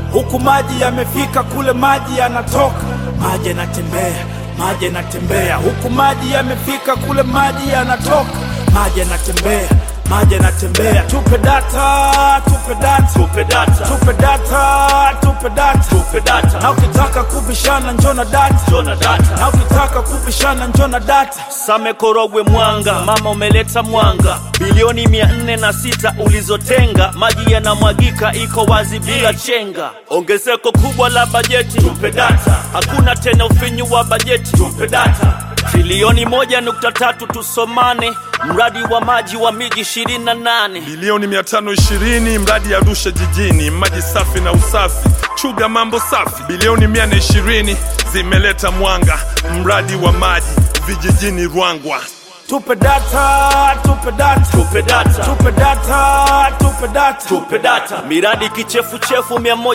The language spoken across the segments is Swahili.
huku maji yamefika kule maji yanatoka, maji yanatembea, maji yanatembea, huku maji yamefika kule maji yanatoka, maji yanatembea, maji yanatembea. Tupe data, tupe data, tupe data tupe data, tupe data, tupe data na ukitaka kubishana njona data, jona data na ukitaka kubishana njona data. Same Korogwe Mwanga, mama umeleta mwanga, bilioni mia nne na sita ulizotenga, maji yanamwagika, iko wazi bila chenga. Ongezeko kubwa la bajeti, tupe data. Hakuna tena ufinyu wa bajeti, tupe data. Trilioni moja nukta tatu tusomane, mradi wa maji wa miji ishirini na nane bilioni 520 mradi Arusha jijini, maji safi na usafi, chuga mambo safi. Bilioni 120 zimeleta mwanga, mradi wa maji vijijini Rwangwa. Tupe data, tupe data, tupe data tupe data, tupe data. tupe data. Miradi kichefuchefu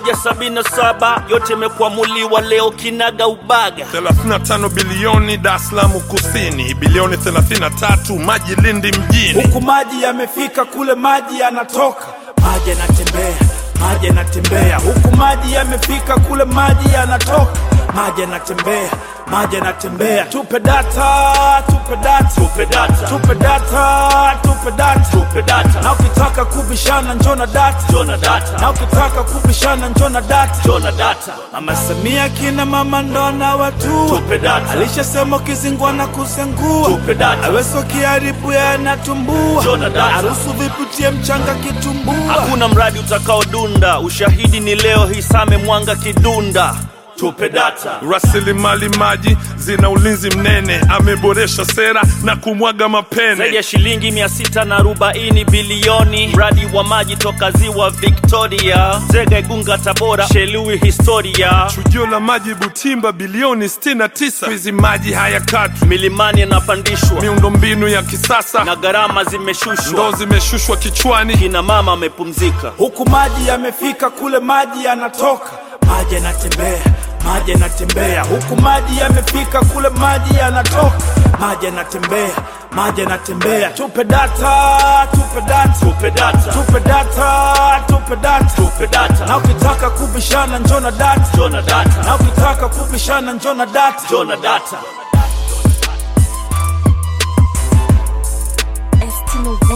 177 yote imekwamuliwa leo kinaga ubaga. 35 bilioni Dar es Salaam kusini, bilioni 33 maji Lindi mjini. huku maji yamefika kule maji yanatoka, maji yanatembea, maji yanatembea, huku maji yamefika kule maji yanatoka, maji yanatembea, maji yanatembea. Tupe data, tupe data, Tupe data tupe data, tupe data, tupe data na ukitaka kubishana njona data, jona data na ukitaka kubishana njona data. jona data Mama Samia kina mama ndona watu tupe data alishasema ukizingwa na kusengua tupe data aweso kiharibu yanatumbua Jona data. harusu viputie mchanga kitumbua Hakuna mradi utakaodunda, ushahidi ni leo hii Same Mwanga Kidunda. Tupe data Rasilimali maji zina ulinzi mnene, ameboresha sera na kumwaga zaidi mapene. ya shilingi mia sita na arobaini bilioni, mradi wa maji toka ziwa Victoria, Zega, Igunga, Tabora, Shelui, historia Chujio la maji Butimba bilioni 69. Hizi maji hayakatwi, milimani yanapandishwa miundombinu ya kisasa na gharama ndoo zimeshushwa, zimeshushwa kichwani. kina mama amepumzika. huku maji yamefika kule maji yanatoka maji yanatembea maji yanatembea huku maji yamefika kule maji yanatoka maji yanatembea maji yanatembea tupe data tupe data Tupe data tupe data tupe data tupe data na ukitaka kubishana njona data jona data na ukitaka kubishana njona data jona data Estimo